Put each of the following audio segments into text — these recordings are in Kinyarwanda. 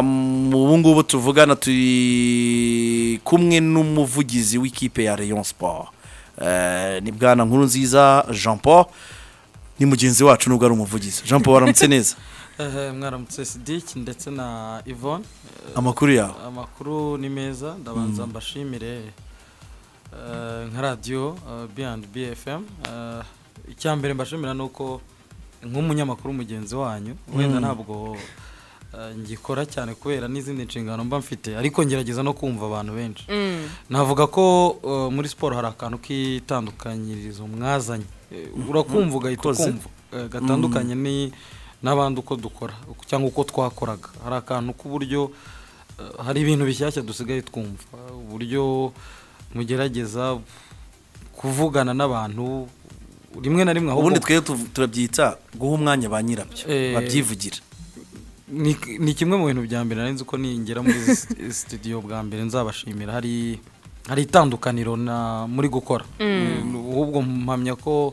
ubu ngubu tuvugana turi kumwe n'umuvugizi w'ikipe ya Rayon Sport ni bwana nkuru nziza jean paul ni mugenzi wacu nubwo ari umuvugizi jean paul waramutse neza mwaramutse sidiki ndetse na yvonne amakuru yawe amakuru ni meza ndabanza mbashimire nka radiyo B&B FM icya mbere mbashimira ni uko nk'umunyamakuru mugenzi wanyu wenda ntabwo ngikora cyane kubera n'izindi nshingano mba mfite ariko ngerageza no kumva abantu benshi navuga ko muri siporo hari akantu k'itandukanyirizo mwazanye urakumva ugahita ukumva gatandukanye n'abandi uko dukora cyangwa uko twakoraga hari akantu k'uburyo hari ibintu bishyashya dusigaye twumva uburyo mugerageza kuvugana n'abantu rimwe na rimwe ubundi twe turabyita guha umwanya ba nyirabyo babyivugira ni kimwe mu bintu bya mbere nzi ko ningera muri sitidiyo bwa mbere nzabashimira hari hari itandukaniro muri gukora ahubwo mpamya ko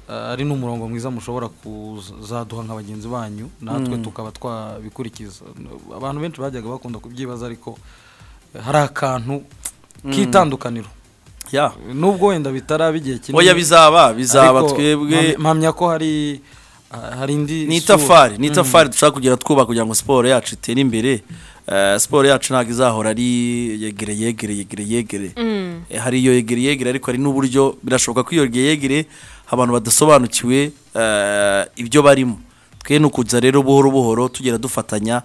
ari n'umurongo mwiza mushobora kuzaduha nka bagenzi banyu natwe tukaba twabikurikiza abantu benshi bajyaga bakunda kubyibaza ariko hari akantu k'itandukaniro nubwo wenda bitaraba igihe kinini oya bizaba bizaba twebwe mpamya ko hari hari indi ni itafari ni itafari dushaka kugera twubaka kugira ngo siporo yacu itere imbere siporo yacu ntabwo izahora ari yegere yegere yegere yegere hari iyo yegere yegere ariko hari n'uburyo birashoboka ko iyo yegere abantu badasobanukiwe ibyo barimo twe ni ukuza rero buhoro buhoro tugera dufatanya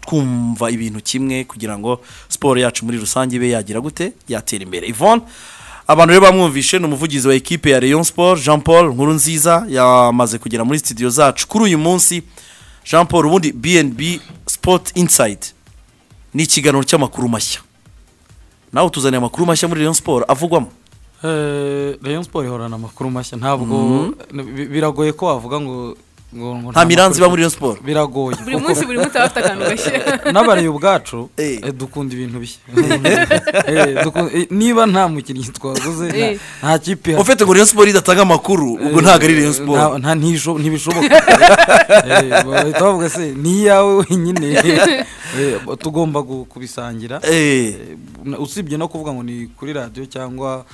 twumva ibintu kimwe kugira ngo siporo yacu muri rusange ibe yagira gute yatera imbere ivone abantu rero bamwumvishe ni umuvugizi wa ekipe ya Rayon Sport jean paul nkuru nziza yamaze kugera muri sitidiyo zacu kuri uyu munsi jean paul ubundi bnb sport inside ni ikiganiro cy'amakuru mashya nawe tuzaniye amakuru mashya muri Rayon Sport avugwamo Rayon Sport ihorana amakuru mashya ntabwo biragoye ko wavuga ngo nta miranzi iba muri iyo siporo biragoye buri munsi buri munsi aba afite akantu gashya n'abariye ubwacu dukunda ibintu bishya niba nta mukinnyi twaguze nta kipe ufite ngo iyo siporo idatanga amakuru ubwo ntabwo ari iyo siporo ntibishoboka bahita bavuga se ni iyawe wenyine tugomba kubisangira usibye no kuvuga ngo ni kuri radiyo cyangwa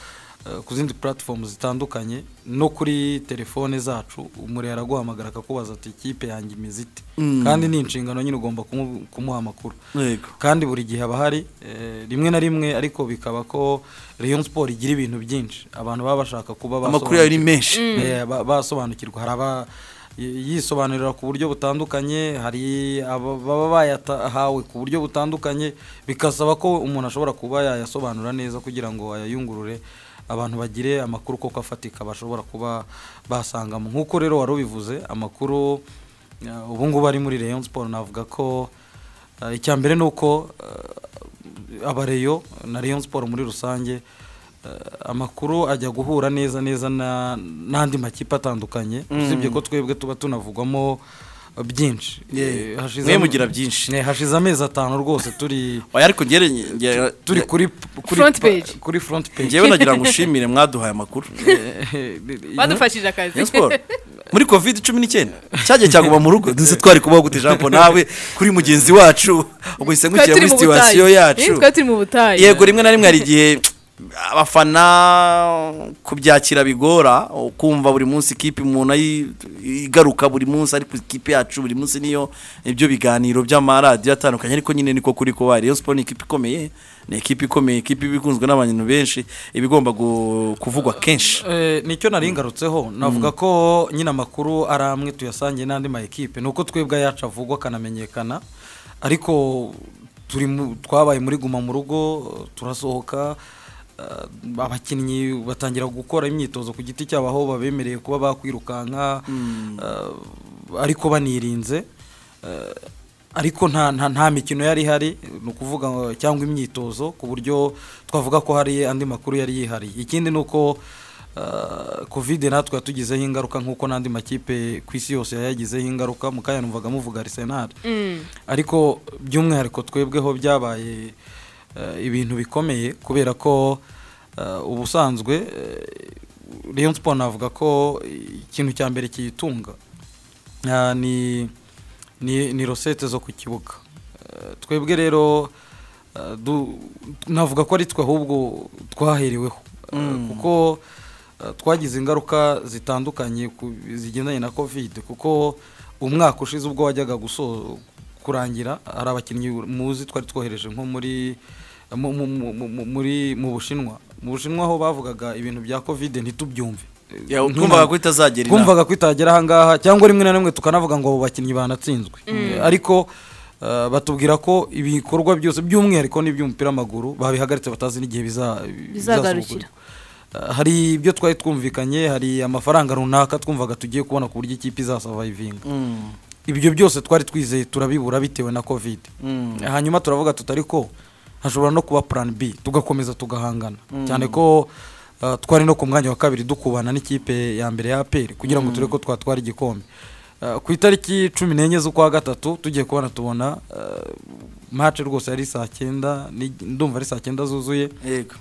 ku zindi puratifomu zitandukanye no kuri telefone zacu umuriro araguhamagara akakubaza ati ikipe yanjye imeze ite kandi ni inshingano nyine ugomba kumuha amakuru kandi buri gihe aba hari rimwe na rimwe ariko bikaba ko Rayon siporo igira ibintu byinshi abantu baba bashaka kuba basobanukirwa hari aba yisobanurira ku buryo butandukanye hari ababa bayahawe ku buryo butandukanye bigasaba ko umuntu ashobora kuba yayasobanura neza kugira ngo ayayungurure abantu bagire amakuru koko afatika bashobora kuba basangamo nk'uko rero wari ubivuze amakuru ubu ngubu ari muri Rayon siporo navuga ko icya mbere ni uko abareyo na Rayon siporo muri rusange amakuru ajya guhura neza neza n'andi makipe atandukanye usibye ko twebwe tuba tunavugwamo byinshi mwe mugira byinshi hashize amezi atanu rwose turi ariko turi kuri kuri foronti peji ngewe nagira ngo ushimire mwaduhaye amakuru badufashije akazi muri covid cumi n'icyenda cyagiye cyaguma mu rugo duze twari kubaho gute ijambo nawe kuri mugenzi wacu ubwo ise nkukira muri situwasiyo yacu yego rimwe na rimwe hari igihe abafana kubyakira bigora kumva buri munsi ikipe umuntu igaruka buri munsi ariko ikipe yacu buri munsi niyo ibyo biganiro by'amaradiyo atandukanye ariko nyine niko kuri kuba Rayon Sport ni ikipe ikomeye ni ikipe ikomeye ikipe ikunzwe n'abantu benshi iba igomba kuvugwa kenshi nicyo nari ngarutseho navuga ko nyine amakuru ari amwe tuyasangiye n'andi ma ekipe ni uko twebwe ayacu avugwa akanamenyekana ariko twabaye muri guma mu rugo turasohoka abakinnyi batangira gukora imyitozo ku giti cyabo aho babemereye kuba bakwirukanka ariko banirinze ariko nta mikino yari ihari ni ukuvuga cyangwa imyitozo ku buryo twavuga ko hari andi makuru yari yihariye ikindi ni uko kovide natwe yatugizeho ingaruka nk'uko n'andi makipe ku isi yose yayagizeho ingaruka mukanya numvaga muvuga arisenari ariko by'umwihariko twebweho byabaye ibintu bikomeye kubera ko ubusanzwe Rayon Sport navuga ko ikintu cya mbere kiyitunga ni ni rosete zo ku kibuga Eh, twebwe rero eh, du- navuga ko ari twe ahubwo twahereweho Eh, kuko eh, twagize ingaruka zitandukanye ku- zigendanye na covid kuko umwaka ushize ubwo wajyaga guso kurangira hari abakinnyi muzi twari twohereje nko muri mu- mu- mu- mu- mu- muri mu bushinwa mu bushinwa aho bavugaga ibintu bya covid ntitubyumve Eh, Ya, nk'inama. twumvaga ko itazagera inaha. twumvaga ko itagera ahangaha cyangwa rimwe na rimwe tukanavuga ngo abo bakinnyi banatsinzwe Eh, ariko eh, batubwira ko ibikorwa byose by'umwihariko n'iby'umupira w'amaguru babihagaritse batazi n'igihe biza- Bizagarukira. Eh, hari ibyo twari twumvikanye hari amafaranga runaka twumvaga tugiye kubona ku buryo ikipe izasavayivinga Mm. ibyo byose twari twizeye turabibura bitewe na covid Mm. hanyuma turavuga tuti ariko hashobora no kuba plan b tugakomeza tugahangana cyane ko uh, twari no ku mwanya wa kabiri dukubana n'ikipe ya mbere ya aperi kugira ngo turebe ko twatwara igikombe Uh, ku itariki cumi n'enye z'ukwa gatatu tugiye kubona tubona uh, match rwose yari saa cyenda ni- ndumva ari saa cyenda zuzuye yego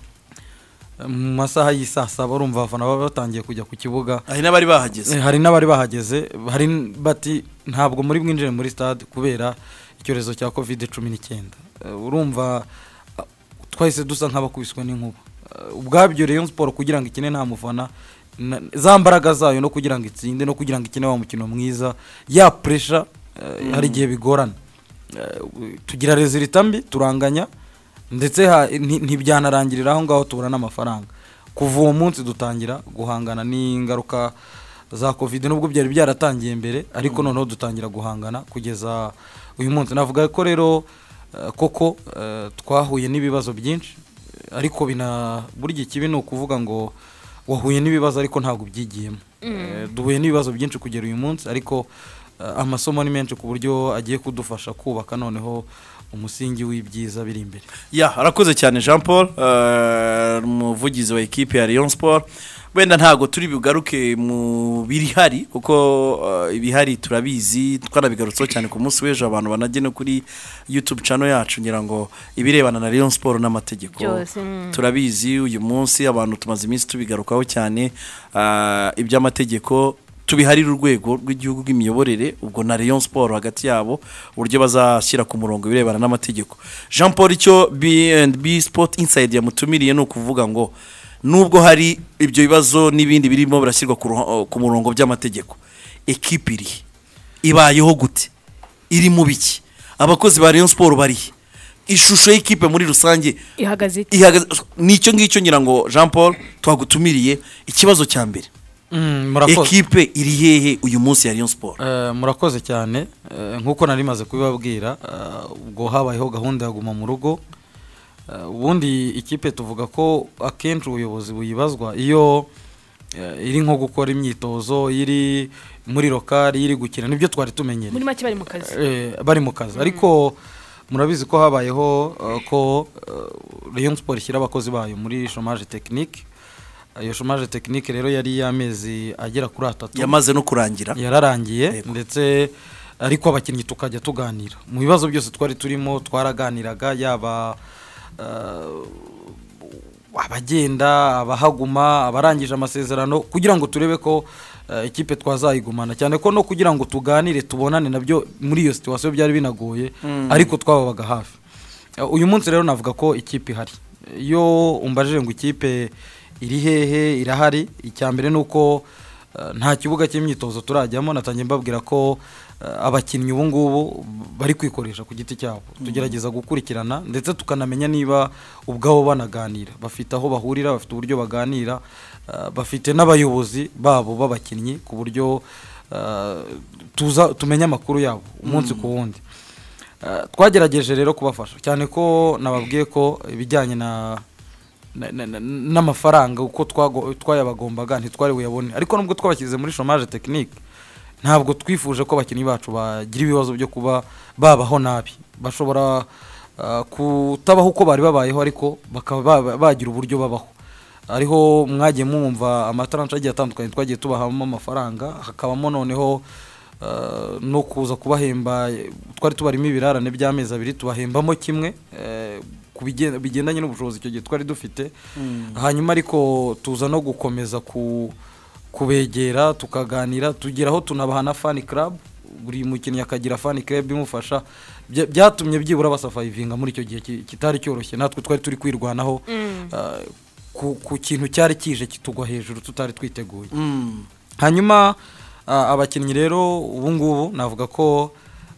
Uh, mu masaha y'isaa saba urumva abafana baba batangiye kujya ku kibuga hari n'abari bahageze Eh, hari n'abari bahageze hari n- bati ntabwo muri bwinjire muri stade kubera icyorezo cya covid cumi n'icyenda Eh, urumva ah, twahise dusa nk'abakubiswe n'inkuba Eh, ubwabyo rayon siporo kugira ngo ikine nta mufana na- za mbaraga zayo no kugira ngo itsinde no kugira ngo ikine wa mukino mwiza ya puresha hari igihe bigorana Eh, tugira rezilita mbi turanganya ndetse ha- nti- ntibyanarangirira aho ngaho tubura n'amafaranga kuva uwo munsi dutangira guhangana n'ingaruka za covid nubwo byari byaratangiye mbere ariko noneho dutangira guhangana kugeza uyu munsi navuga ko rero eh, koko eh, twahuye n'ibibazo byinshi eh, ariko bina buri gihe kibi ni ukuvuga ngo wahuye n'ibibazo ariko ntabwo ubyigiyemo Eh, duhuye n'ibibazo byinshi kugera uyu munsi ariko eh, amasomo ni menshi ku buryo agiye kudufasha kubaka noneho umusingi w'ibyiza biri imbere ya arakoze cyane jean paul eh, umuvugizi wa ekipe ya Rayon Sport wenda ntabwo turi bugaruke mu birihari kuko eh, ibihari turabizi twanabigarutseho cyane ku munsi w'ejo abantu banajye no kuri youtube channel yacu ngira ngo ibirebana na Rayon Sport n'amategeko Byose, mm. turabizi uyu munsi abantu tumaze iminsi tubigarukaho cyane ah, iby'amategeko tubiharira urwego rw'igihugu rw'imiyoborere ubwo na Rayon Sport hagati yabo uburyo bazashyira ku murongo ibirebana n'amategeko Jean Paul icyo B&B Sport Inside yamutumiriye ni ukuvuga ngo nubwo hari ibyo bibazo n'ibindi birimo birashyirwa ku ruha- ku murongo by'amategeko ekipi irihe ibayeho gute iri mu biki abakozi ba Rayon Sport barihe ishusho y'ikipe muri rusange ihagaze ite ihagaze nicyo ngicyo ngira ngo jean paul twagutumiriye ikibazo cya mbere ekipe iri hehe uyu munsi ya Rayon Sport Eh, murakoze cyane Eh, nk'uko nari maze kubibabwira eh, ubwo habayeho gahunda ya guma mu rugo Eh, ubundi ikipe tuvuga ko akenshi ubuyobozi buyibazwa iyo eh, iri nko gukora imyitozo iri muri lokari iri gukina nibyo twari tumenyereye muri make bari mu kazi Eh, bari mu kazi ariko murabizi ko habayeho eh, ko eh, Rayon Sport ishyira abakozi bayo muri chômage technique iyo chômage technique rero yari iy'amezi agera kuri atatu yamaze no kurangira yararangiye Yego. ndetse ariko abakinnyi tukajya tuganira mu bibazo byose twari turimo twaraganiraga yaba eh, abagenda abahaguma abarangije amasezerano kugira ngo turebe ko eh, ikipe twazayigumana cyane ko no kugira ngo tuganire tubonane nabyo muri iyo situwasiyo byari binagoye ariko twababaga hafi Eh, uyu munsi rero navuga ko ikipe ihari iyo umbajije ngo ikipe iri hehe irahari icya mbere ni uko eh, nta kibuga cy'imyitozo turajyamo natangiye mbabwira ko eh, abakinnyi ubu ngubu bari kwikoresha ku giti cyabo tugerageza gukurikirana ndetse tukanamenya niba ubwabo banaganira bafite aho bahurira bafite uburyo baganira eh, bafite n'abayobozi babo b'abakinnyi ku buryo eh, tuza tumenya amakuru yabo umunsi ku wundi Eh, twagerageje rero kubafasha cyane ko nababwiye ko ibijyanye na na- na- na- n'amafaranga uko twago- twayabagombaga ntitwari buyabone ariko nubwo twabashyize muri chômage technique ntabwo twifuje ko abakinnyi bacu bagira ibibazo byo kuba babaho nabi bashobora eh, kutabaho uko bari babayeho ariko bakaba baba- bagira uburyo babaho ariho mwagiye mwumva amataranshi agiye atandukanye twagiye tubahamo amafaranga hakabamo noneho eh, no kuza kubahemba eh, twari tubarimo ibirarane by'amezi abiri tubahembamo kimwe eh, ku bigen- bigendanye n'ubushobozi icyo gihe twari dufite hanyuma ariko tuza no gukomeza ku kubegera tukaganira tugeraho tunabaha na fani club buri mukinnyi akagira fani club imufasha bya- byatumye byibura basafayivinga muri icyo gihe ki- kitari cyoroshye natwe twari turi kwirwanaho ah, ku ku kintu cyari kije kitugwa hejuru tutari twiteguye Mm. hanyuma ah, abakinnyi rero ubu ngubu navuga ko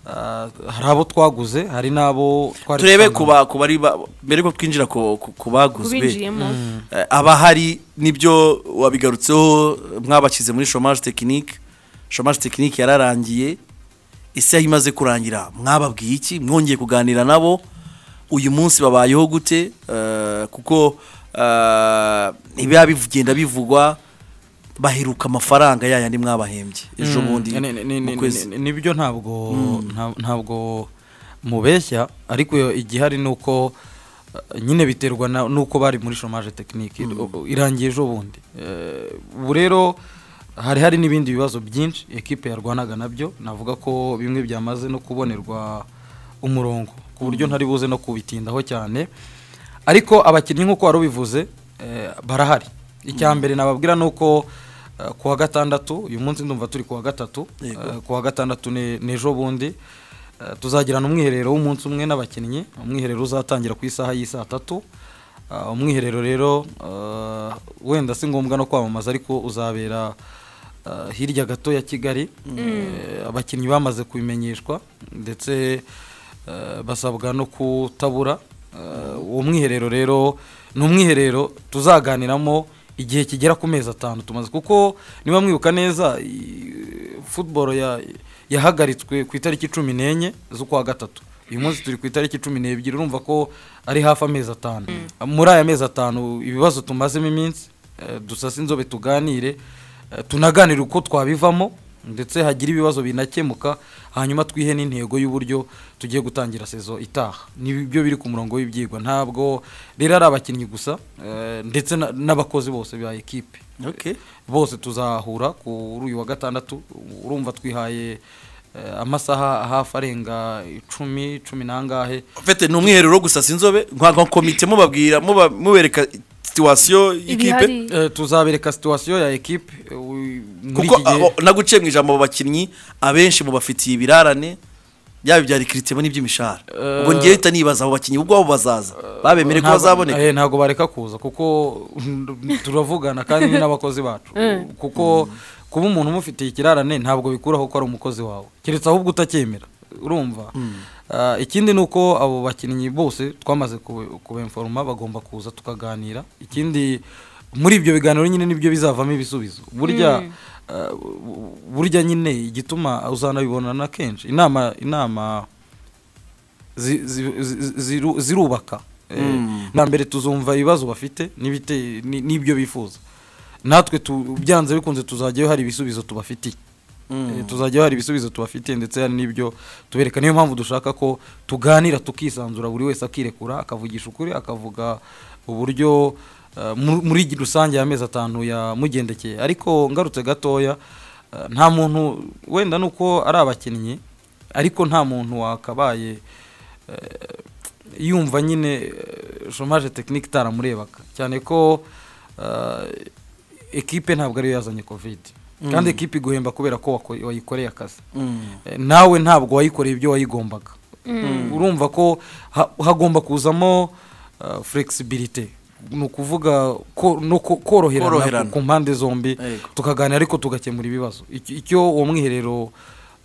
ah, hari abo twaguze hari n'abo twari turebe dusanzwe- ku ba- ku bari ba- mbere ko twinjira ku ku- ku baguzwe kubinjiyemo eh, abahari nibyo wabigarutseho mwabashyize muri chômage technique chômage technique yararangiye isaha imaze kurangira mwababwiye iki mwongeye kuganira nabo uyu munsi babayeho gute Eh, kuko eh, ibiba bigenda bivugwa baheruka amafaranga yayandi mwabahembye ejo Mm, bundi ni- ni- ni- mu ni- kwezi ni- nibyo ntabwo nta- ntabwo mubeshya ariko iyo igihari ni uko eh, nyine biterwa na- n'uko bari muri chômage technique o- irangiye ejo bundi Eh, ubu rero hari hari n'ibindi bibazo byinshi ekipe yarwanaga nabyo navuga ko bimwe byamaze no kubonerwa umurongo ku buryo ntari buze no kubitindaho cyane ariko abakinnyi nk'uko wari ubivuze eh, barahari icya mbere nababwira ni uko eh, ku wa gatandatu uyu munsi ndumva turi ku wa gatatu Yego. eh, ku wa gatandatu ni ni ejo bundi Eh, tuzagirana umwiherero w'umunsi umwe n'abakinnyi umwiherero uzatangira ku isaha y'i saa tatu Ah, umwiherero rero ah, wenda si ngombwa no kwamamaza ariko uzabera ah, hirya gato ya kigali Eh, abakinnyi bamaze kubimenyeshwa ndetse eh, basabwa no kutabura Eh, uwo mwiherero rero ni umwiherero tuzaganiramo igihe kigera ku mezi atanu tumaze kuko niba mwibuka neza i- football ya yahagaritswe ku itariki cumi n'enye z'ukwa gatatu uyu munsi turi ku itariki cumi n'ebyiri urumva ko ari hafi amezi atanu muri aya mezi atanu ibibazo tumazemo iminsi eh, dusase inzobe tuganire eh, tunaganire uko twabivamo ndetse hagira ibibazo binakemuka hanyuma twihe n'intego y'uburyo tugiye gutangira sezo itaha nibyo biri ku murongo w'ibyigwa ntabwo rero ari abakinnyi gusa eh, ndetse na- n'abakozi bose ba ekipe Okay. bose tuzahura kuri uyu wa gatandatu urumva twihaye eh, amasaha hafi arenga icumi cumi n'angahe Fete ni umwiherero wo gusasa inzobe nka nka komite mubabwira muba- mubereka situwasiyo y'ikipe ibihari Eh, tuzabereka situwasiyo ya ekipe eh, u- muri kuko iki gihe abo- naguciye mu ijambo abo bakinnyi abenshi mubafitiye ibirarane yaba ibya rikiritemo n'iby'imishahara Eh, ubwo ngewe uhita nibaza abo bakinnyi ubwabo bazaza babemere ko Ntabwo- bazaboneka eh, ntabwo bareka kuza kuko turavugana kandi ni n'abakozi bacu kuko kuba umuntu umufitiye ikirarane ntabwo bikuraho ko ari umukozi wawe keretse ahubwo utacyemera urumva Ah, ikindi ni uko abo bakinnyi bose twamaze kube- kubenforoma bagomba kuza tukaganira ikindi muri ibyo biganiro nyine nibyo bizavamo ibisubizo burya ah, bu- burya nyine igituma uzanabibonana kenshi inama inama zi- zi- zi- ziru- zirubaka Mm. na mbere tuzumva ibibazo bafite n'ibite- ni- n'ibyo bifuza natwe tu- byanze bikunze tuzajyayo hari ibisubizo tubafitiye Eh, tuzajyayo hari ibisubizo tubafitiye ndetse hari n'ibyo tubereka niyo mpamvu dushaka ko tuganira tukisanzura buri wese akirekura akavugisha ukuri akavuga uburyo eh, mu- muri rusange y'amezi atanu yamugendekeye ariko ngarutse gatoya eh, nta muntu wenda ni uko ari abakinnyi ariko nta muntu wakabaye eh, yumva nyine eh, chômage technique itaramurebaga cyane ko eh, ekipe ntabwo ariyo yazanye covid kandi ekipe iguhemba kubera ko wako- wayikoreye akazi Eh, nawe ntabwo wayikoreye ibyo wayigombaga urumva ko ha- hagomba kuzamo uh, flexibilité ni ukuvuga ko- no ku- koroherana Koroherana. ku- ku mpande zombi Yego. tukaganira ariko tugakemura ibibazo Icyo- icyo uwo mwiherero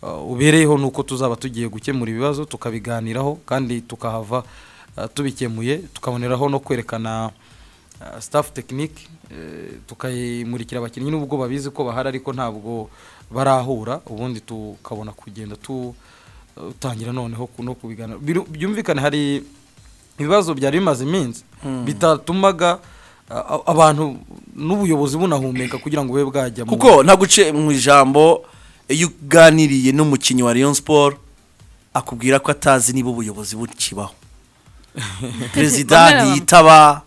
uh, ubereyeho ni uko tuzaba tugiye gukemura ibibazo tukabiganiraho kandi tukahava uh, tubikemuye tukaboneraho no kwerekana uh, staff technique eh, tukayimurikira abakinnyi nubwo babizi ko bahari ariko ntabwo barahura ubundi tukabona kugenda tu uh, tangira noneho ku- no kubiganira Biru- byumvikane hari ibibazo byari bimaze iminsi bitatumaga uh, abantu n'ubuyobozi bunahumeka kugira ngo bube bwajya mu- kuko naguciye mu ijambo iyo uganiriye n'umukinnyi wa Rayon Sport akubwira ko atazi niba ubuyobozi bukibaho perezida Bamwe na bamwe. ntiyitaba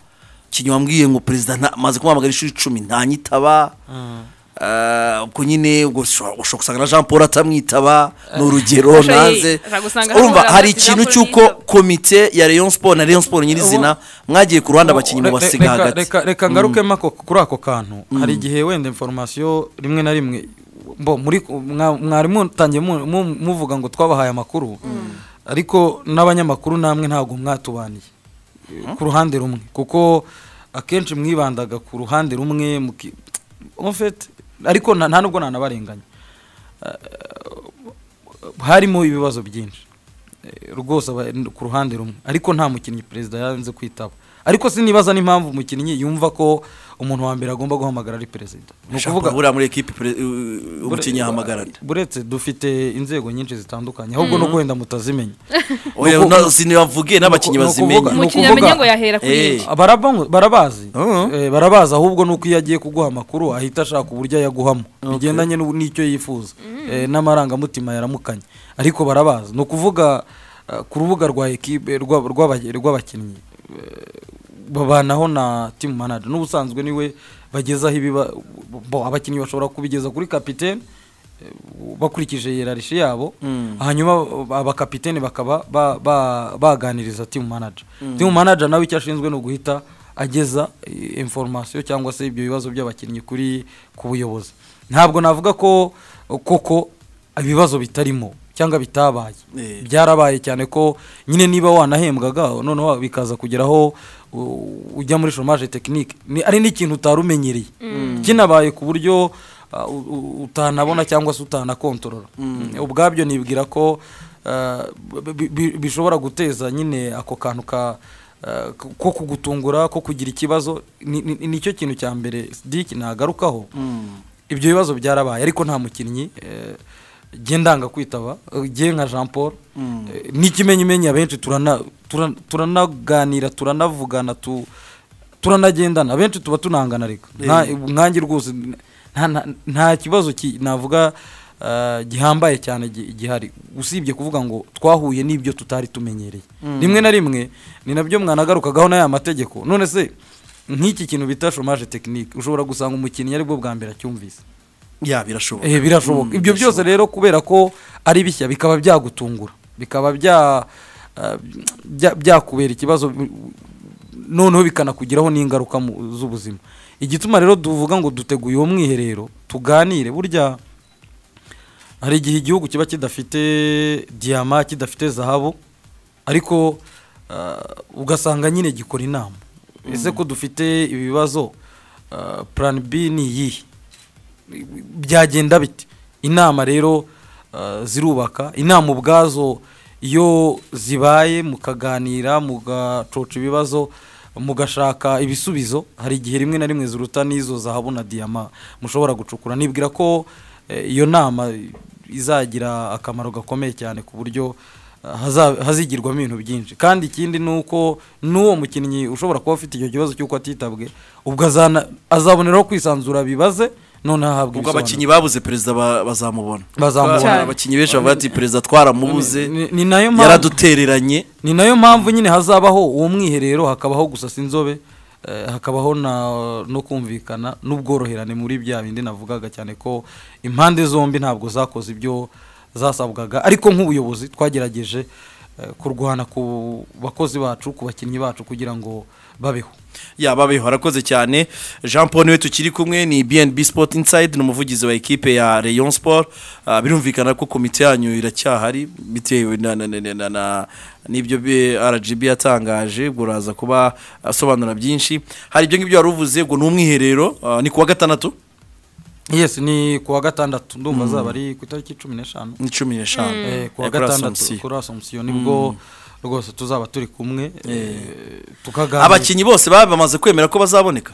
ikintu wambwiye ngo perezida nta- amaze kumuhamagara inshuro icumi ntanyitaba Mm. Eh, ubwo nyine ubwo ushobora ushobora gusanga na jean paul atamwitaba ni urugero Ashobora- nanze ashobora gusanga urumva hamwe hari na ikintu Jean Paul cy'uko yitaba. komite ya rayon sport na rayon sport nyirizina mwagiye ku ruhande abakinnyi Re- re- mubasiga reka- hagati reka reka ngarukemo ako- kuri ako kantu hari igihe wenda informasiyo rimwe na rimwe bo muri mwa- mwari mutangiye mu- mu- muvuga ngo twabahaye amakuru ariko n'abanyamakuru namwe ntabwo mwatubaniye ku ruhande rumwe kuko akenshi mwibandaga ku ruhande rumwe muki- en fait, ariko nta nta nubwo nanabarenganya harimo ibibazo byinshi Eh, rwose aba- ku ruhande rumwe ariko nta mukinnyi perezida yanze kwitaba ariko sinibaza n'impamvu umukinnyi yumva ko umuntu wa mbere agomba guhamagara ari perezida Ni ukuvuga- ushaka buriya muri ekipi umukinnyi ahamagarana buretse dufite inzego nyinshi zitandukanye ahubwo no wenda mutazimenya oya Nuku- na- sinavuge n'abakinnyi nuku- bazimenya nukuvuga- umukinnyi ukuvuga- amenya ngo yahera kuri Eh. iyi Baraba- barabazi Uh-huh. Eh, barabazi ahubwo ni uko iyo agiye kuguha amakuru ahita ashaka uburyo ayaguhamo bigendanye n'u- n'icyo yifuza Eh, n'amarangamutima yaramukanye ariko barabazi ni ukuvuga eh, ku rubuga rwa ekipe rwa- rw'aba- rw'abakinnyi eh, babanaho na timu manager n'ubusanzwe niwe bagezaho ibiba bo abakinnyi bashobora kubigeza kuri kapitene eh, bakurikije hierarchy yabo hanyuma abakapitene bakaba ba- ba- baganiriza timu manager timu manager nawe icyo ashinzwe ni uguhita ageza eh, information cyangwa se ibyo bibazo by'abakinnyi kuri ku buyobozi ntabwo navuga ko koko ibibazo bitarimo cyangwa bitabaye Eh. byarabaye cyane ko nyine niba wanahembwaga noneho bikaza kugeraho u- ujya muri chomage tekinike ari n'ikintu utari umenyereye kinabaye ku buryo uh, u- u- utanabona cyangwa se utanakontorora ubwabyo nibwira ko uh, bi- bi- bishobora guteza nyine ako kantu ka uh, ko- ko kugutungura ko kugira ikibazo ni- ni- nicyo kintu cya mbere sidiki nagarukaho ibyo bibazo byarabaye ariko nta mukinnyi eh, jye ndanga kwitaba eh, jye nka jean paul eh, n'ikimenyimenyi abenshi turana- turana- turanaganira turanavugana tu- turanagendana abenshi tuba tunangana reka Nta- nkanjye rwose nta- nta- nta kibazo ki- navuga eh, gihambaye cyane gi- gihari usibye kuvuga ngo twahuye n'ibyo tutari tumenyereye rimwe na rimwe ni nabyo mwanagarukagaho na ya mategeko none se nk'iki kintu bita chomage tekinike ushobora gusanga umukinnyi aribwo bwa mbere acyumvise ya birashoboka Eh, birashoboka ibyo byose rero kubera ko ari bishya bikaba byagutungura bikaba bya ah, bya- byakubera ikibazo noneho bikanakugiraho n'ingaruka mu- z'ubuzima igituma rero tuvuga ngo duteguye uwo mwiherero tuganire burya hari igihe igihugu kiba kidafite diyama kidafite zahabu ariko ah, ugasanga nyine gikora inama ese ko dufite ibibazo ah, plan b ni iyihe byagenda bite inama rero ah, zirubaka inama ubwazo iyo zibaye mukaganira mugacoca ibibazo mugashaka ibisubizo hari igihe rimwe na rimwe ziruta n'izo zahabu na diyama mushobora gucukura nibwira ko eh, iyo nama izagira akamaro gakomeye cyane ku buryo ah, haza- hazigirwamo ibintu byinshi kandi ikindi ni uko n'uwo mukinnyi ushobora kuba ufite icyo kibazo cy'uko atitabwe ubwo azana- azaboneraho kwisanzura bibaze noneho ahabwa ubwo abakinnyi ibisobanuro babuze perezida ba- bazamubona bazamubona Abana- Cyane. abakinnyi benshi bavuga ati perezida twaramubuze Ni- ni- ni nayo mpamvu- yaradutereranye ni nayo mpamvu nyine hazabaho uwo mwiherero hakabaho gusasa inzobe eh, hakabaho na- no kumvikana n'ubworoherane muri bya bindi navugaga cyane ko impande zombi ntabwo zakoze ibyo zasabwaga ariko nk'ubuyobozi twagerageje eh, kurwana ku bakozi bacu ku bakinnyi bacu kugira ngo babeho yababeho harakoze cyane jean paul niwe tukiri kumwe ni bnb sport inside ni umuvugizi wa ekipe ya rayon sport Ah, birumvikana ko komite yanyu iracyahari bitewe na- na- na- na- na- n'ibyo bi- rgb yatangaje ubwo uraza kuba asobanura byinshi hari ibyo ngibyo wari uvuze ngo ni umwiherero ah, ni kuwa gatandatu yes ni kuwa gatandatu ndumva azaba ari ku itariki cumi n'eshanu ni cumi n'eshanu Eh, kuwa Eh, kuri gatandatu Assumption. kuri asomsiyo nibwo rwose tuzaba turi kumwe eh, tukaganira abakinnyi bose baba bamaze kwemera ko bazaboneka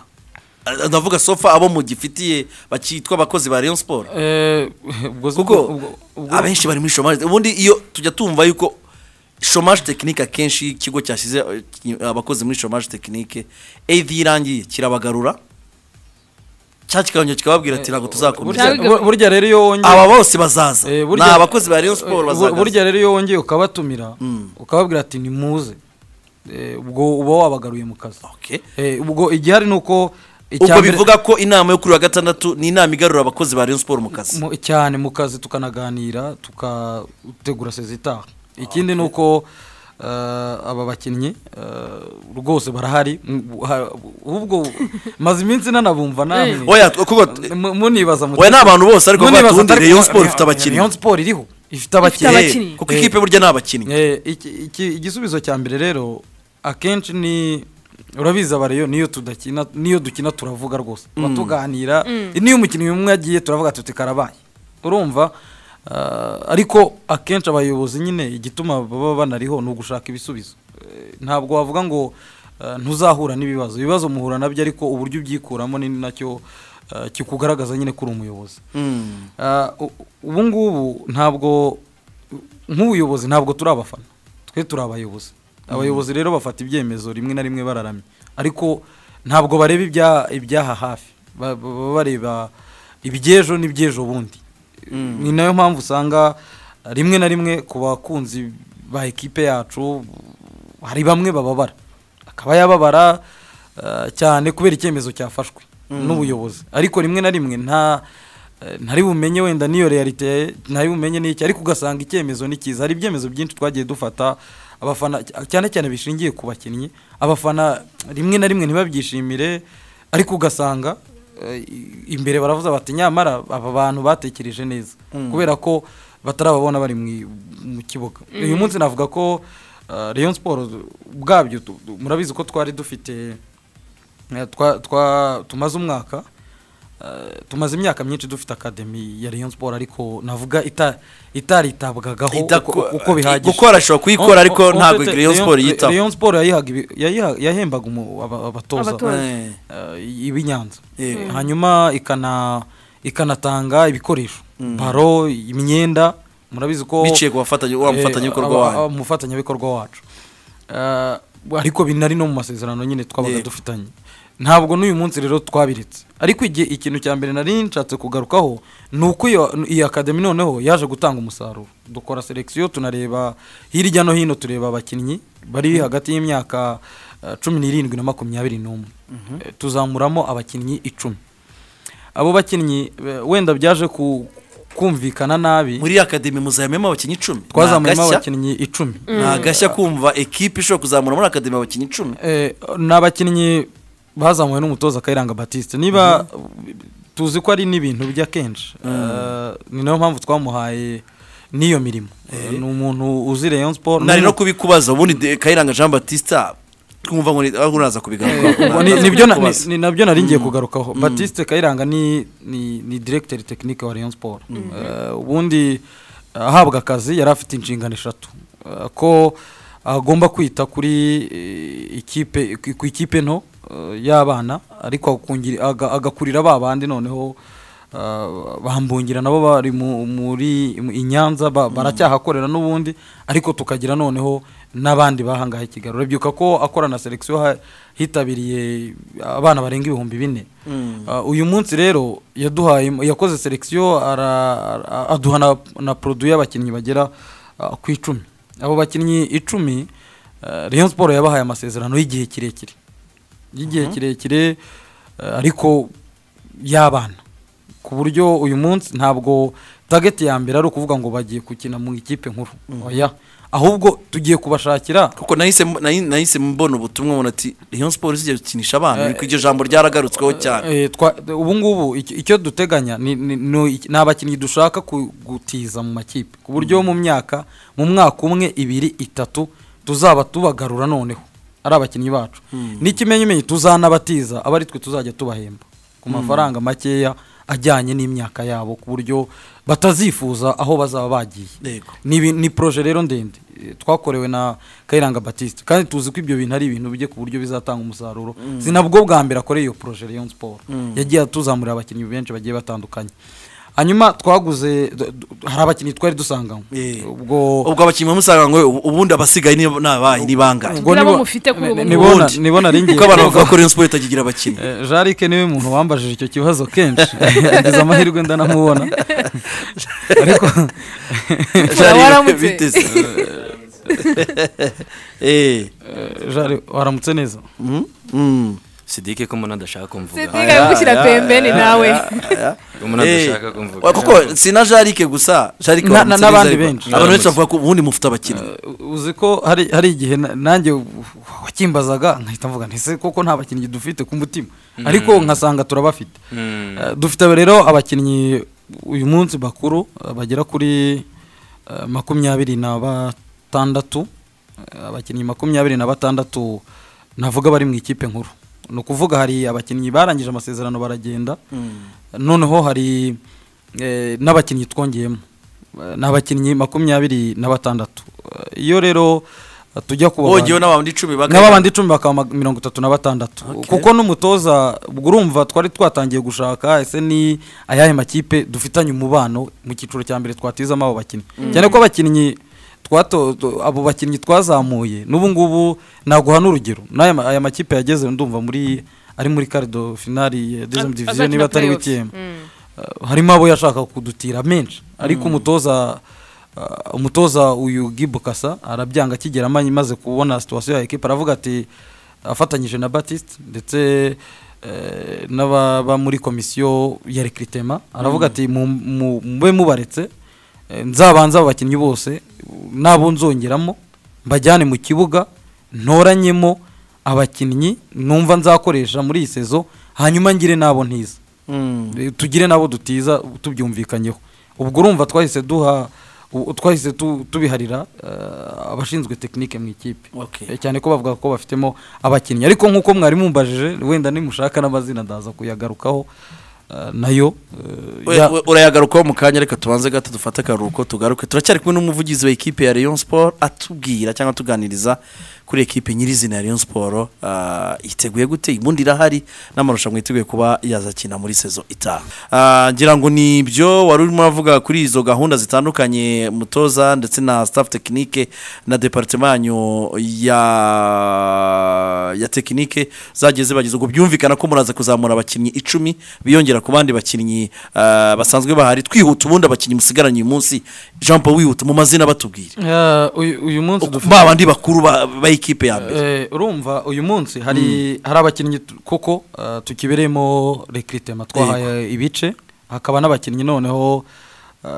Ah, ndavuga sofa abo mugifitiye bakitwa abakozi ba rayon sport Eh, ubwo si- kuko ubwo- ubwo- abenshi bari muri chômage ubundi iyo tujya tumva yuko chômage technique akenshi ikigo cyashyize eh, ki- abakozi muri chômage technique eid irangiye kirabagarura cya kiganiro kikababwira ati ntabwo burya- tuzakomeza bur- burya rero iyo wongeye aba bose bazaza Eh, ni burya- abakozi ba rayon sport eh, bur- bazaza burya rero iyo wongeye ukabatumira Mm. ukababwira ati nimuze eh, ubwo uba wabagaruye mu kazi Okay. Eh, ubwo igihari ni uko ubwo mbere- bivuga ko inama yo kuri uyu wa gatandatu ni inama igarura abakozi ba rayon sport mu kazi mu- cyane mu kazi tukanaganira tukategura sezitaha ikindi ni uko eh, aba bakinnyi eh, rwose barahari Mm, ha- ahubwo maze iminsi nanabumva namwe Oya, kuko- Mu- munibaza muti- Oya, ni abantu bose ariko munibaza batundi, atari- Rayon Sport ifite abakinnyi. Rayon Sport iriho ifite Ifite abakinnyi abakinnyi. kuko ikipe burya ni abakinnyi Eh, iki- iki- igisubizo cya mbere rero akenshi ni urabizi abariyo niyo tudakina niyo dukina turavuga rwose tuba tuganira niyo umukinnyi umwe agiye turavuga tuti karabaye urumva Ah, ariko akenshi abayobozi nyine igituma baba banariho ni ugushaka ibisubizo Eh, ntabwo wavuga ngo ah, ntuzahura n'ibibazo ibibazo muhura nabyo ariko uburyo ubyikuramo ni nacyo ah, kikugaragaza nyine ko uri umuyobozi Mm. Ah, u- ubu ngubu ntabwo nk'ubuyobozi ntabwo turi abafana twe turi abayobozi abayobozi rero bafata ibyemezo rimwe na rimwe bararamye ariko ntabwo bareba ibya- ibyaha hafi Ba- ba- baba bareba iby'ejo n'iby'ejo bundi ni nayo mpamvu usanga rimwe na rimwe ku bakunzi ba ekipe yacu hari bamwe bababara akaba yababara ah, cyane kubera icyemezo cyafashwe n'ubuyobozi ariko rimwe na rimwe nta eh, ntari bumenye wenda n'iyo realite ntari bumenye n'iki ariko ugasanga icyemezo ni cyiza hari ibyemezo byinshi twagiye dufata abafana cyane cyane bishingiye ku bakinnyi abafana rimwe na rimwe ntibabyishimire ariko ugasanga eh, i- imbere baravuze bati nyamara aba bantu batekereje neza kubera ko batarababona bari mu- mu kibuga uyu munsi navuga ko eh, Rayon Sport ubwabyo tu- tu- murabizi ko twari dufite eh, twa- twa- tumaze umwaka eh, tumaze imyaka myinshi dufite akademi ya Rayon Sport ariko navuga ita- itaritabwagaho Idako- uko- uko bihagije gukora ashobora kuyikora, ariko On- on- ntabwo on- Rayon Sport yitaho. Rayon Sport yayihaga ibi- yayiha- yahembaga umu- aba- abatoza Abatoza. Eh. eh, ib'inyanza Yego. hanyuma ikana ikanatanga ibikoresho baro imyenda murabizi ko biciye ku bafatanya wa Eh, mufatanyabikorwa aba- wanyu aba- umufatanyabikorwa wacu Eh, ariko binari no mu masezerano nyine twabaga Yego. dufitanye ntabwo n'uyu munsi rero twabiretse ariko igihe ikintu cya mbere nari nshatse kugarukaho ni uko iyo iyi akademi noneho yaje gutanga umusaruro dukora selekisiyo tunareba hirya no hino tureba abakinnyi bari hagati y'imyaka eh, cumi n'irindwi na makumyabiri n'umwe Eh, tuzamuramo abakinnyi icumi abo bakinnyi eh, wenda byaje ku- kumvikana nabi muri akademi muzamemo abakinnyi icumi twazamuramo Ni agashya? abakinnyi icumi ni agashya kumva ekipe ishobora kuzamura muri akademi abakinnyi icumi Eh, ni abakinnyi bazamuwe n'umutoza kayiranga batiste niba tuzi ko ari n'ibintu bya kenshi Eh, ni nayo mpamvu twamuhaye n'iyo mirimo Eh, ni umuntu uzi rayon sport nari ni- no kubikubaza ubundi de- kayiranga jean batista twumva ngo ni- aho uraza kubigarukaho Eh, ni- nibyo na- Kubaza. ni- ni nabyo nari ngiye kugarukaho batiste kayiranga ni ni ni directeur technique wa rayon sport Eh, ubundi ahabwa akazi yari afite inshingano eshatu Eh, ko agomba kwita kuri eh, ikipe ku- ku ikipe nto eh, y'abana ariko akungira- aga- agakurira ba bandi noneho Uh, bambungira nabo bari mu- muri mu- i Nyanza ba- baracyahakorera n'ubundi ariko tukagira noneho n'abandi bahangaye i Kigali urabyuka ko akora na selection ha- hitabiriye abana barenga ibihumbi bine Uh, uyu munsi rero yaduhaye yakoze selection ara- ara- aduha na, na produit y'abakinnyi bagera uh, ku icumi abo bakinnyi icumi uh, Rayon Sport yabahaye amasezerano y'igihe kirekire y'igihe kirekire eh, ariko y'abana ku buryo uyu munsi ntabwo tageti ya mbere ari ukuvuga ngo bagiye gukina mu ikipe nkuru oya ahubwo tugiye kubashakira kuko nahise nahi- nahise mbona ubutumwa ubona ati Rayon Sport zijya gukinisha abana ariko iryo jambo ryaragarutsweho cyane Eh, twa- ubu ngubu iki- icyo duteganya ni- ni ni- ni abakinnyi dushaka ku- gutiza mu makipe ku buryo mu myaka mu mwaka umwe ibiri itatu tuzaba tubagarura noneho ari abakinnyi bacu n'ikimenyimenyi tuzanabatiza aba ari twe tuzajya tubahemba ku mafaranga makeya ajyanye n'imyaka yabo ku buryo batazifuza aho bazaba bagiye Yego. ni, ibi- ni proje rero ndende Eh, twakorewe na Kayiranga Baptiste kandi tuzi ko ibyo bintu ari ibintu bye ku buryo bizatanga umusaruro sinabwo bwa mbere akoreye iyo proje Rayon Sport yagiye atuzamurira abakinnyi benshi bagiye batandukanye hanyuma twaguze d- d- hari abakinnyi twari dusanganywe Eh. ubwo ubwo abakinnyi bamusanga ngo ubu- ubundi abasigaye ni ni abahe ni bangahe ubwo Nabo nibo- mufite kuri ubu nibona- Ubundi. nibona ari kuko ngiye abana kuvuga. bavuga ko Rayon Sport itakigira abakinnyi Eh, Jarike niwe muntu wambajije icyo kibazo kenshi agize amahirwe ndanamubona ariko Jari, waramutse. biteze. Eh, eh, Jari, waramutse neza mm, mm. sidike ko umuntu adashaka kumvuga Sidike- Reka gushyira pembeni nawe. Umuntu adashaka kumvuga. Eh, kuko si na jarike gusa jarike Na- wamutse na- n'abandi neza, ariko benshi. abantu benshi bavuga ko ubundi mufite abakinnyi uzi ko hari hari igihe na- nanjye wakimbazaga nkahita mvuga nti se koko nta bakinnyi dufite ku mutima ariko nkasanga turabafite Mm. Eh, dufite rero abakinnyi uyu munsi bakuru eh, bagera kuri eh, makumyabiri na batandatu Eh, abakinnyi makumyabiri na batandatu navuga bari mu ikipe nkuru ni ukuvuga hari abakinnyi barangije amasezerano baragenda noneho hari eh, n'abakinnyi twongeyemo Eh, ni abakinnyi makumyabiri na batandatu Eh, iyo rero eh, tujya kuba bongeyeho n'abandi icumi nabo bandi icumi bakaba ma- mirongo itatu na batandatu kuko n'umutoza ubwo urumva twari twatangiye gushaka ese ni ayahe makipe dufitanye umubano mu cyiciro cya mbere twatizamo abo bakinnyi cyane ko abakinnyi twato tu- abo bakinnyi twazamuye n'ubu ngubu naguha n'urugero n'aya ma- aya makipe yageze ndumva muri ari muri karido finali ya dezemu diviziyo azakina niba atari playoffs. wikiyemu Mm. Uh, harimo abo yashaka kudutira menshi ariko umutoza uh, umutoza uyu gibukasa arabyanga akigera amanyi maze kubona situwasiyo ya ekipa aravuga ati afatanyije na batiste ndetse eh, n'ababa muri komisiyo ya rekiritema aravuga ati "Mu- mu- mube mubaretse eh, nzabanze abo bakinnyi bose nabo nzongeramo mbajyane mu kibuga ntoranyemo abakinnyi numva nzakoresha muri iyi sezo hanyuma ngire n'abo ntiza tugire nabo dutiza tubyumvikanyeho ubwo urumva twahise duha u- twahise tu- tubiharira eh, abashinzwe tekinike mu ikipe Okay. Eh, cyane ko bavuga ko bafitemo abakinnyi ariko nk'uko mwari mumbajije wenda nimushaka n'amazina ndaza kuyagarukaho eh, nayo eh, ya- urayagarukaho mu kanya reka tubanze gato dufate akaruhuko tugaruke turacyari kumwe n'umuvugizi wa ekipe ya Rayon Sport atubwira cyangwa atuganiriza kuri ekipe nyirizina ya Rayon Sport ah, iteguye gute ibundi irahari n'amarushanwa yiteguye kuba yazakina muri sezo itaha Ah, ngira ngo ni ibyo wari urimo uravuga kuri izo gahunda zitandukanye mutoza ndetse na staff tekinike na departement yanyu ya ya tekinike zagiye zibagize ubwo byumvikana ko muraza kuzamura abakinnyi icumi biyongera ku bandi bakinnyi ah, basanzwe bahari twihuta ubundi abakinnyi musigaranye uyu munsi jean paul wihuta mu mazina batubwire ya, uyu uyu munsi dufite ba bandi bakuru ba ba ekipe ya mbere Eh, urumva uyu munsi hari hari abakinnyi tu- koko eh, tukibereyemo rekiritema twahaye ibice hakaba n'abakinnyi noneho eh,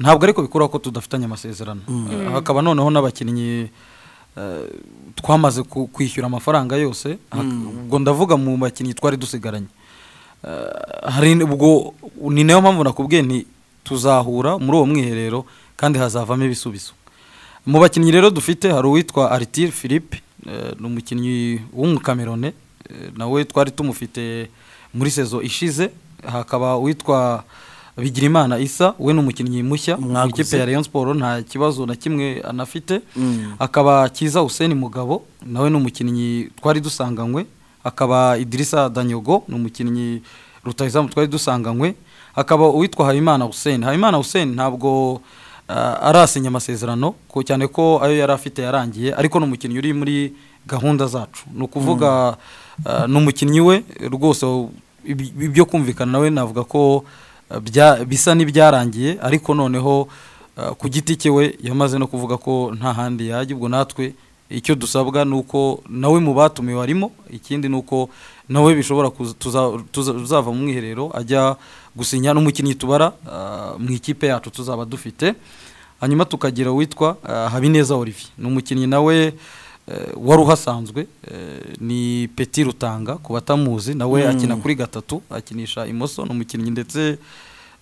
ntabwo ariko bikuraho ko tudafitanye amasezerano Eh, hakaba noneho n'abakinnyi eh, twamaze ku- kwishyura amafaranga yose Hak- ubwo ndavuga mu bakinnyi twari dusigaranye Eh, hari ubwo ni nayo mpamvu nakubwiye nti tuzahura muri uwo mwiherero kandi hazavamo ibisubizo mu bakinnyi rero dufite hari uwitwa Arthur Philippe eh, ni umukinnyi w'umukamerone eh, nawe twari tumufite muri sezo ishize hakaba uwitwa Bigirimana Isa we ni umukinnyi mushya mu Mwaguze. ikipe ya Rayon Sport nta kibazo na kimwe anafite akaba Kiza Hussein Mugabo nawe ni umukinnyi twari dusanganywe akaba Idirisa Danyogo ni umukinnyi rutahizamu twari dusanganywe akaba uwitwa Habimana Hussein Habimana Hussein ntabwo uh, arasinya amasezerano ko cyane ko ayo yari afite yarangiye ariko ni umukinnyi uri muri gahunda zacu ni ukuvuga uh, ni umukinnyi we rwose ibi- ibyo kumvikana nawe navuga ko uh, bya- bisa n'ibyarangiye ariko noneho uh, ku giti cye we yamaze no kuvuga ko nta handi yajya ubwo natwe icyo dusabwa ni uko nawe mu batumiwe arimo ikindi ni uko nawe bishobora kuza- tuza- tuza- tuzava mu mwiherero ajya gusinya n'umukinnyi tubara uh, mu ikipe yacu tuzaba dufite hanyuma tukagira uwitwa uh, habineza olivier ni umukinnyi nawe eh, wari uhasanzwe eh, ni peti rutanga ku batamuzi nawe akina kuri gatatu akinisha imoso ni umukinnyi ndetse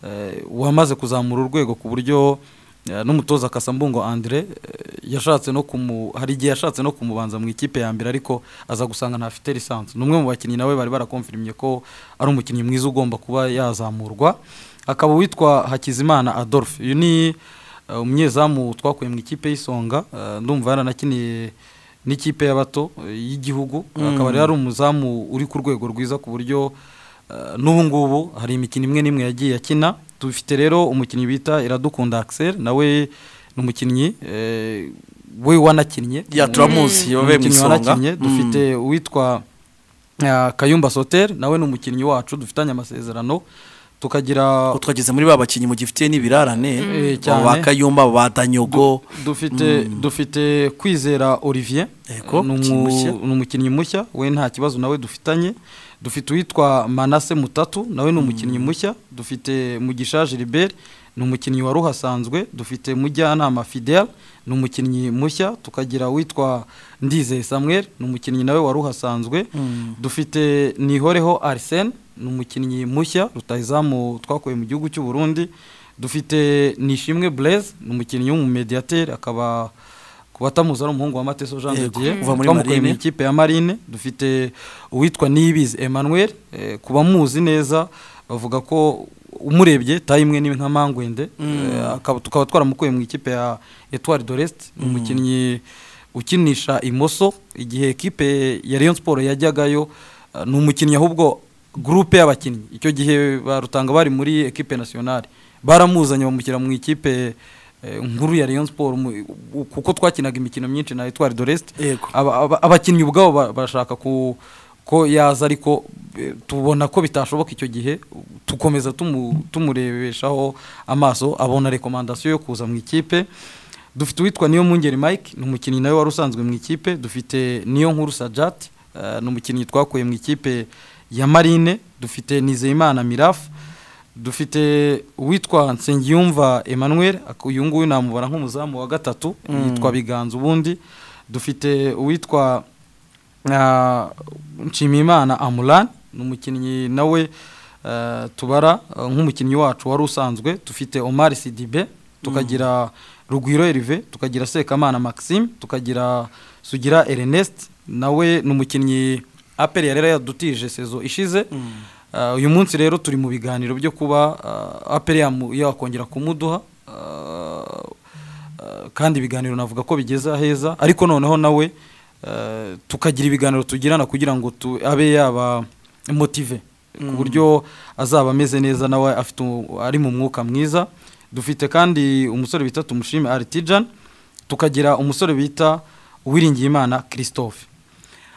eh, wamaze kuzamura urwego ku buryo eh, n'umutoza kasambungo andre eh, yashatse no kumu hari igihe yashatse no kumubanza mu ikipe ya mbere ariko aza gusanga ntafite lisansi ni umwe mu bakinnyi nawe bari barakonfirimye ko ari umukinnyi mwiza ugomba kuba yazamurwa akaba uwitwa hakizimana adolphe uyu ni eh, umunyezamu twakuye mu ikipe y'isonga eh, ndumva yaranakiniye n'ikipe y'abato eh, y'igihugu akaba rero ari umuzamu uri ku rwego rwiza ku buryo eh, n'ubu ngubu hari imikino imwe n'imwe yagiye akina dufite rero umukinnyi bita iradukunda axel nawe ni umukinnyi eh, we wanakinnye ya turamuzi yabaye mu Umukinnyi isonga wanakinnye, dufite uwitwa eh, kayumba soter nawe ni umukinnyi wacu dufitanye amasezerano tukagira twageze muri ba bakinnyi mugifitiye n'ibirarane Eh, cyane. abo ba kayumba abo ba danyogo dufite dufite kwizera olivier Yego, ni umukinnyi mushya. umu- ni umukinnyi mushya we nta kibazo nawe dufitanye dufite uwitwa manase mutatu nawe ni umukinnyi mushya dufite mugisha gilbert ni umukinnyi wari uhasanzwe dufite mujyanama fidel ni umukinnyi mushya tukagira uwitwa ndizeye samuel ni umukinnyi nawe wari uhasanzwe dufite nihoreho arsene ni umukinnyi mushya rutahizamu twakuye mu gihugu cy'u burundi dufite nishimwe blaise ni umukinnyi w'umumediateri akaba ku batamuzi ari umuhungu wa mateso jean de Yego, dieu uva muri twamukuye mu Marine. ikipe ya marine dufite uwitwa niyibizi emmanuel eh, ku bamuzi neza bavuga ko umurebye tayimwe ni nka mangwende Eh, akaba- tukaba twaramukuye mu ikipe ya etoile de l'est ni umukinnyi ukinisha imoso igihe ekipe ya Rayon Sport yajyagayo eh, ni umukinnyi ahubwo gurupe y'abakinnyi icyo gihe barutanga bari muri ekipe nationale baramuzanye bamushyira mu ikipe eh, nkuru ya Rayon Sport mu- u- kuko twakinaga imikino myinshi na Etoile de l'Est Yego. aba- aba- abakinnyi ubwabo ba- barashaka ku ko yaza ariko eh, tubona ko bitashoboka icyo gihe tukomeza tumu- tumurebeshaho amaso abona rekomandasiyo yo kuza mu ikipe dufite uwitwa niyo mungeri mike ni umukinnyi nawe wari usanzwe mu ikipe dufite niyo nkuru sajat eh, ni umukinnyi twakuye mu ikipe ya marine dufite nizeyimana mirafu dufite uwitwa nsengiyumva emmanuel ak- uyu nguyu namubara nk'umuzamu wa gatatu yitwa biganza ubundi dufite uwitwa ah, nshimiyimana amuran ni umukinnyi nawe eh, tubara eh, nk'umukinnyi wacu wari usanzwe dufite omar sidibe tukagira rugwiro erive tukagira sekamana maxime tukagira sugira ernest nawe ni umukinnyi aperi yari yadutije sezo ishize Ah, uyu munsi rero turi mu biganiro byo kuba ah, aperi yamu- yakongera kumuduha Ah, Uh, kandi ibiganiro navuga ko bigeze aheza ariko noneho nawe uh, tukagira ibiganiro tugirana kugira ngo tu, abe yaba motive ku buryo azaba ameze neza nawe afite u- ari mu mwuka mwiza dufite kandi umusore bita tumushime artijan tukagira umusore bita uwiringiyimana christophe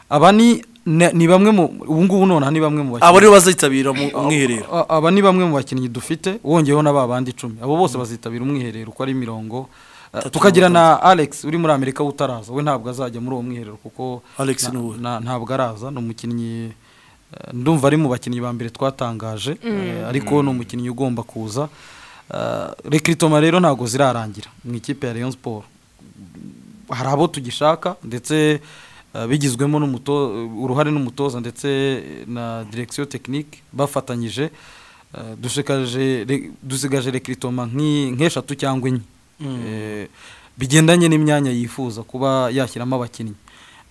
aba ni ni ni bamwe mu ubu ngubu nonaha ni bamwe mu bakinnyi- abo rero bazitabira mu mwiherero a- aba ni bamwe mu bakinnyi dufite wongeyeho na ba bandi icumi abo bose bazitabira umwiherero uko ari mirongo Uh, Tatu tukagira na na alex uri muri amerika utaraza we ntabwo azajya muri uwo mwiherero kuko Alex na- ni uwe. na- ntabwo araza ni umukinnyi uh, ndumva ari mu bakinnyi ba mbere twatangaje eh, ariko ni umukinnyi ugomba kuza rekiritoma rero ntabwo zirarangira mu ikipe ya rayon sport hari abo tugishaka ndetse eh, bigizwemo n'umuto- uruhare n'umutoza ndetse na direction technique bafatanyije Eh, dushikaje- re- dusigaje rekiritoma nk'eshatu cyangwa enye Eh, bigendanye n'imyanya yifuza kuba yashyiramo abakinnyi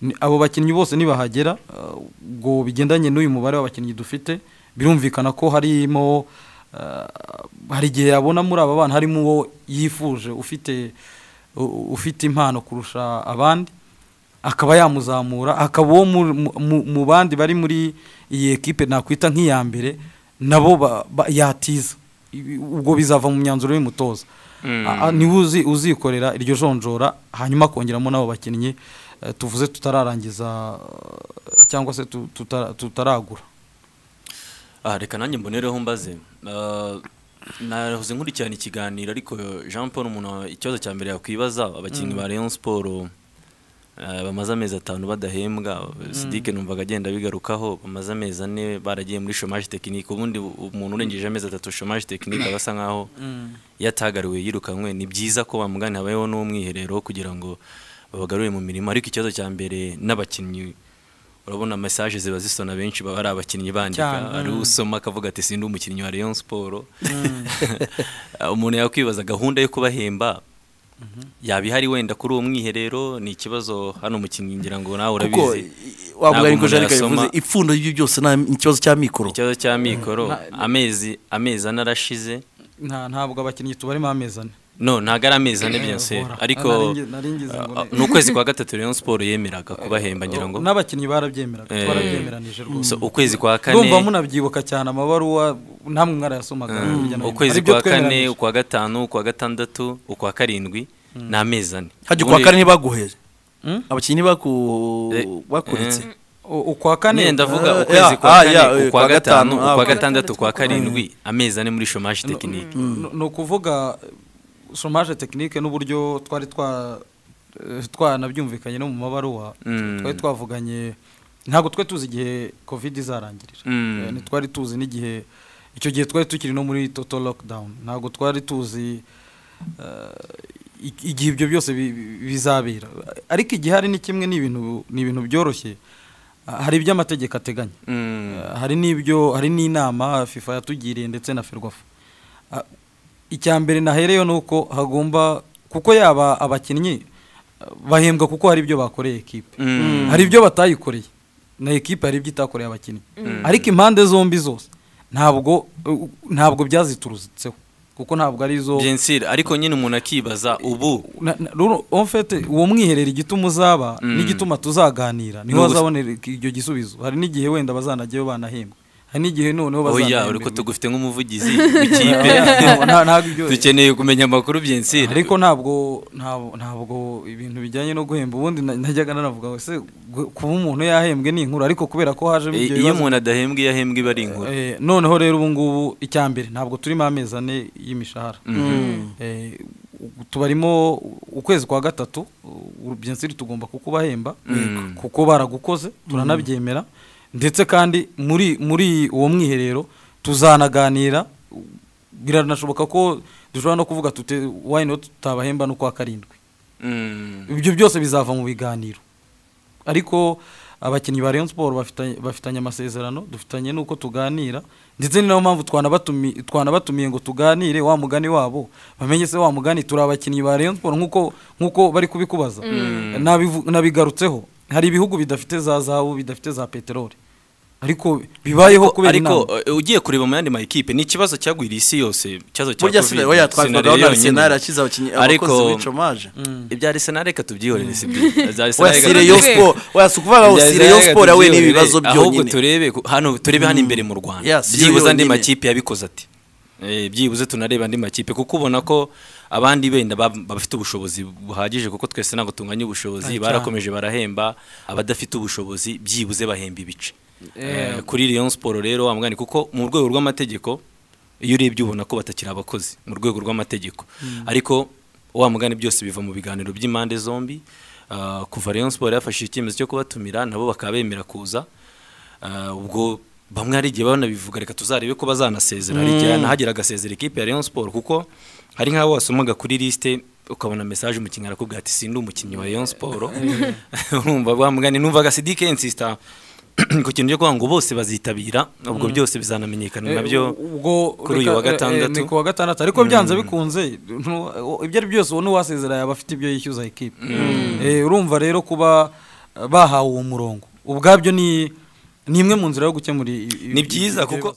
Ni- abo bakinnyi bose nibahagera eh, ubwo bigendanye n'uyu mubare w'abakinnyi dufite birumvikana ko harimo eh, hari igihe yabona muri aba bana harimo uwo yifuje ufite u- ufite impano kurusha abandi akaba yamuzamura akaba uwo mu- mu- mu- mu bandi bari muri iyi ekipe nakwita nk'iya mbere nabo ba- ba- yatiza Ibi- ubwo bizava mu myanzuro y'umutoza A- a- niwe uzi- uzikorera iryo jonjora hanyuma akongeramo n'abo bakinnyi eh, tuvuze tutararangiza eh, cyangwa se tu- tuta- tutaragura Ah, reka nanjye mbonereho mbaze Ah, nahoze nkurikirana ikiganiro ariko jean paul umuntu ikibazo cya mbere yakwibaza abakinnyi ba rayon siporo bamaze amezi atanu badahembwa sidike numvaga agenda abigarukaho bamaze amezi ane baragiye muri chomage tekinike ubundi u- umuntu urengeje amezi atatu chomage tekinike aba asa nkaho iyo atagariwe yirukanwe ni byiza ko bamugana habayeho n'umwiherero kugira ngo babagarure mu mirimo ariko ikibazo cya mbere n'abakinnyi urabona mesaje ziba zisona benshi baba ari abakinnyi bandika Cyane, ari mm. usoma akavuga ati sindi umukinnyi wa Rayon Sport umuntu yakwibaza gahunda yo kubahemba yaba ihari wenda kuri uwo mwiherero ni ikibazo hano umukinnyi ngira ngo nawe kuko urabizi wavuga Ntabwo ariko umuntu jarika yasoma. yavuze ipfundo ry'ibyo byose nta- ni ikibazo cya mikoro ikibazo cya mikoro amezi amezi ane arashize nta ntabwo abakinnyi tubarimo amezi ane no ntago ari amezi ane bya Uhora. ariko Nari ngi- nari ngize ngo ah, ne- ni ukwezi kwa gatatu Rayon Sport yemeraga kubahemba ngira ngo n'abakinnyi barabyemeraga Eh, twarabyemeranije rwose so ukwezi kwa ndumva kane munabyibuka cyane amabaruwa namwe mwarayasomaga hirya no hino. ukwezi Aribyo kwa kane twemeranyije. ukwa gatanu ukwa gatandatu ukwa karindwi ni amezi ane hajya Ubundi- kwa kane ntibaguhere Mm? abakinnyi ntibaku Eh, bakuretse eh, U- ukwa kane nyine ndavuga Ah, ukwezi yeah, kwa ah, kane yeah, eh, ukwa kwa gatanu, gatanu ah, ukwa okay. gatandatu ukwa karindwi amezi ane muri shomaje tekinike N- ni ukuvuga somaje tekinike n'uburyo twari twa eh, twanabyumvikanye no mu mabaruwa Mm. twari twavuganye ntabwo twe tuzi igihe covid izarangirira Mm. Eh, ntitwari tuzi n'igihe icyo gihe twari tukiri no muri total lockdown ntabwo twari tuzi eh, i- igihe ibyo byose bi- bi- bizabera ariko igihe hari ni kimwe ni ibintu ni ibintu byoroshye Ah, hari ibyo amategeko ateganya Mm. Eh, hari n'ibyo hari n'inama fifa yatugiriye ndetse na ferwafa Ah, icya mbere nahereyo ni uko hagomba kuko yaba abakinnyi ah, bahembwa kuko hari ibyo bakoreye ekipe Mm. hari ibyo batayikoreye na ekipe hari ibyo itakoreye abakinnyi ariko impande zombi zose ntabwo uh, ntabwo byaziturutseho kuko ntabwo ari izo Bien sûr, ariko nyine umuntu akibaza ubu Na- na- rero en fait uwo mwiherero igituma uzaba Mm. n'igituma tuzaganira niho Ni ubusa- bazabonera icyo gisubizo hari n'igihe wenda bazanajyayo banahembwa hari n'igihe noneho oya bazanahembwa uriko tugufite nk'umuvugizi w'ikipe ntabwo ibyo dukeneye kumenya amakuru bien sûr ariko ntabwo ntabwo ntabwo ibintu bijyanye no guhemba ubundi na- najyaga nanavuga ngo ese gu- kuba umuntu yahembwe ni inkuru ariko kubera ko hajemo I- ibyo iyo bibazo umuntu adahembwa iyo ahembwa iba ari inkuru Eh, noneho rero ubu ngubu icya mbere ntabwo turimo amezi ane y'imishahara Eh, u- tubarimo ukwezi kwa gatatu urubyensiri tugomba kukubahemba Mm. kuko baragukoze turanabyemera ndetse kandi muri muri uwo mwiherero tuzanaganira biranashoboka ko dushobora no kuvuga tute wayino tutabahemba no kwa karindwi Mm. ibyo byose bizava mu biganiro ariko abakinnyi ba Rayon Sport bafitanye, bafitanye amasezerano dufitanye nuko tuganira ndetse ni nayo mpamvu twanabatumi- twanabatumiye ngo tuganire wa mugani wabo bamenye se wa mugani turi abakinnyi ba Rayon Sport nk'uko nk'uko bari kubikubaza Nabivu- nabigarutseho hari ibihugu bidafite za zahabu bidafite za peteroli ariko bibayeho Ariko- kubera ariko inama eh, ugiye kureba mu yandi makipe ni ikibazo cyagwiriye isi yose ikibazo cya burya covid sinari oya twavugagaho Sinari na yonyine. senari yashyize abakinnyi Ariko- abakozi bicomaje ibya arsenal reka tubyihorere si byo Ibya Arsenal oya reka sire yo tubyihorere. siporo oya si ukuvuga ngo Ibya sire yo Arsenal reka siporo yahuye tubyihorere, n'ibibazo ahubwo byonyine turebe ku- hano turebe hano imbere mu Rwanda Yes, yo byibuze andi yonyine. makipe yabikoze ati Eh, byibuze tunareba andi makipe kuko ubona ko abandi benda bab- bafite ubushobozi buhagije kuko twese ntabwo tunganya ubushobozi barakomeje barahemba abadafite ubushobozi byibuze bahemba ibice Eh, kuri Rayon Sport rero wamwani kuko mu rwego rw'amategeko iyo urebye ubona ko batakiri abakozi mu rwego rw'amategeko ariko wa mugani byose biva mu biganiro by'impande zombi Ah, kuva Rayon Sport yafashe icyemezo cyo kubatumira nabo bakaba bemera kuza Ah, ubwo bamwe hari igihe banabivuga reka tuzarebe ko bazanasezera hari igihe nahagera agasezera ikipe ya Rayon Sport kuko hari nk'abo wasomaga kuri lisite ukabona message umukinnyi arakubwira ati sindi umukinnyi wa Rayon Sport urumva bamugani numvaga CD insista ku kintu cyo kuvuga ngo bose bazitabira ubwo byose bizanamenyekana Eh, nabyo u- ubwo kuri reka- uyu wa eh, eh, gatandatu. ni ku wa gatandatu ariko byanze bikunze nu- ibyo ari byose ubona uwasezera yaba afite ibyo yishyuza ekipe Eh, urumva rero kuba eh, bahawe uwo murongo ubwabyo ni ni imwe mu nzira yo gukemura i- i- ni i- byiza ibyo kuko